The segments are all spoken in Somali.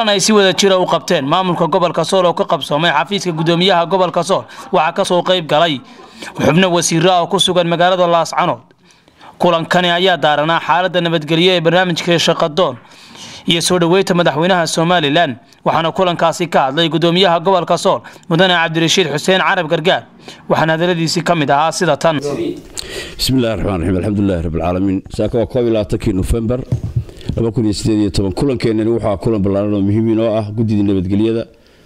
kulan ay si wada jira u qabteen maamulka gobolka sool oo ka qabsoomay xafiiska gudoomiyaha gobolka sool waxaa kasoo qayb galay xubno wasiiro ah oo ku sugan magaalada laascanood kulankani ayaa daaranaa xaalada nabadgelyo ee barnaamijka shaqadoon iyo soo dhoweynta madaxweynaha somalilan waxaana kulankaasi ka hadlay gudoomiyaha gobolka sool mudane cabdirashiid xuseen carab gargaar waxaana hadaladiisii ka mid ahaa sida tan bismillahi raxmaan raxiim alxamdulilahi rabbilcaalamiin saaka waa koob iyo labaatankii nofembar kulankeenani waxaa kulan ballaaran oo muhiim inoo ah guddidii nabadgelyada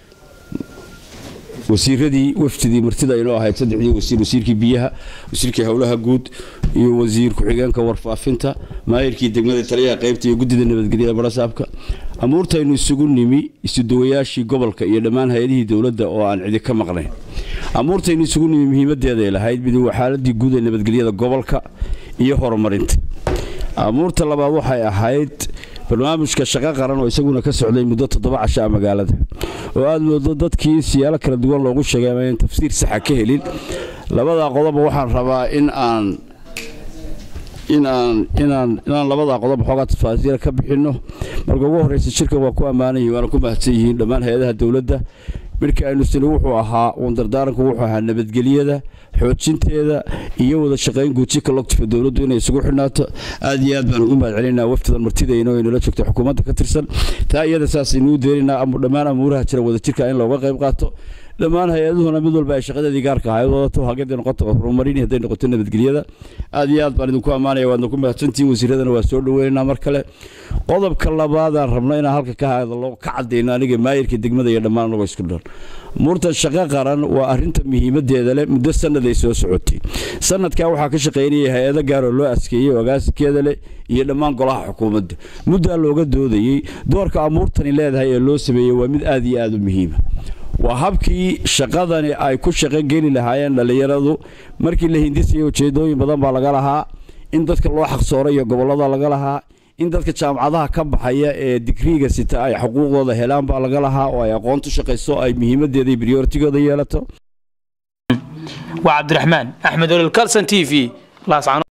wasiiradii wafdidii martida inoo ahayd saddexdii wasiir wasiirkii biyaha wasiirkii howlaha guud iyo wasiir ku-xigeenka warfaafinta maayirkii degmada taliyaha qaybta iyo guddida nabadgelyada barasaabka amuurtaynu isugu nimi isuduwayaashii gobolka iyo dhammaan hay-adihii dowladda oo aan cidi ka maqnayn amuurtaynu isugu nimi muhiimadeeday lahayd mid waa xaaladii guud ee nabadgelyada gobolka iyo horumarinta amuurta labaad waxay ahayd barnaamijka shaqo qaran oo isaguna ka socday muddo toddoba casha magaalada oo aad moodo dadkii siyaalo kala duwan loogu sheegay ama aan tafsiir saxa ka helin labadaa qodoba waxaan rabaa in aan inaan inaan inaan labadaa qodob xoogaa tafaasiira ka bixinno marka ugu horreysa shirkan waa ku ammaanay waana ku mahadsan yihiin dhammaan hay-adaha dowladda midka aynu sini wuxuu ahaa wandardaaranku wuxuu ahaa nabadgelyada xoojinteeda iyo wada shaqayn guuji collective dowladdu inay isugu xidhnaato aad iyo aad baan ugu mahad celinaa waftidan martidayno ay nala joogto xukuumadda ka tirsan taa iyada saasaynu deerinaa dhammaan amuuraha jira wada jirka in looga qayb qaato dhammaan hay-aduhuna mid walba ay shaqadeedii gaarka ahayd wadato hageday noqoto horumarin hadday noqoto nabadgelyada aad iyo aad baan idinku ammaanaya waadna ku mahadsantihiin wasiiradana waa soo dhoweynaynaa mar kale qodobka labaadaan rabno inaan halka ka hadlo ka cadayno aniga maayirka degmada iyo dhammaan anagoo isku dhan muurtan shaqo qaran waa arinta muhiimadeeda leh muddo sannaday soo socotay sanadkaa waxaa ka shaqaynayay hay-ado gaar oo loo askeeyey ogaasikeeda leh iyo dhammaan golaha xukuumadda muddaa looga doodayey doorka amuurtani leedahay ee loo sameeyey waa mid aad iyo aad u muhiima waa habkii shaqadani ay ku shaqo geli lahaayeen dhallinyaradu markii la hindisayay ujeedooyin badan baa laga lahaa in dadka loo xaqsooray iyo gobollada laga lahaa in dadka jaamacadaha ka baxaya ee digriiga sita ay xuquuqdooda helaan baa laga lahaa oo ay aqoontu shaqayso ay muhiimadeeda iyo briortigooda yeelato waa cabdiraxmaan axmed olol calson t v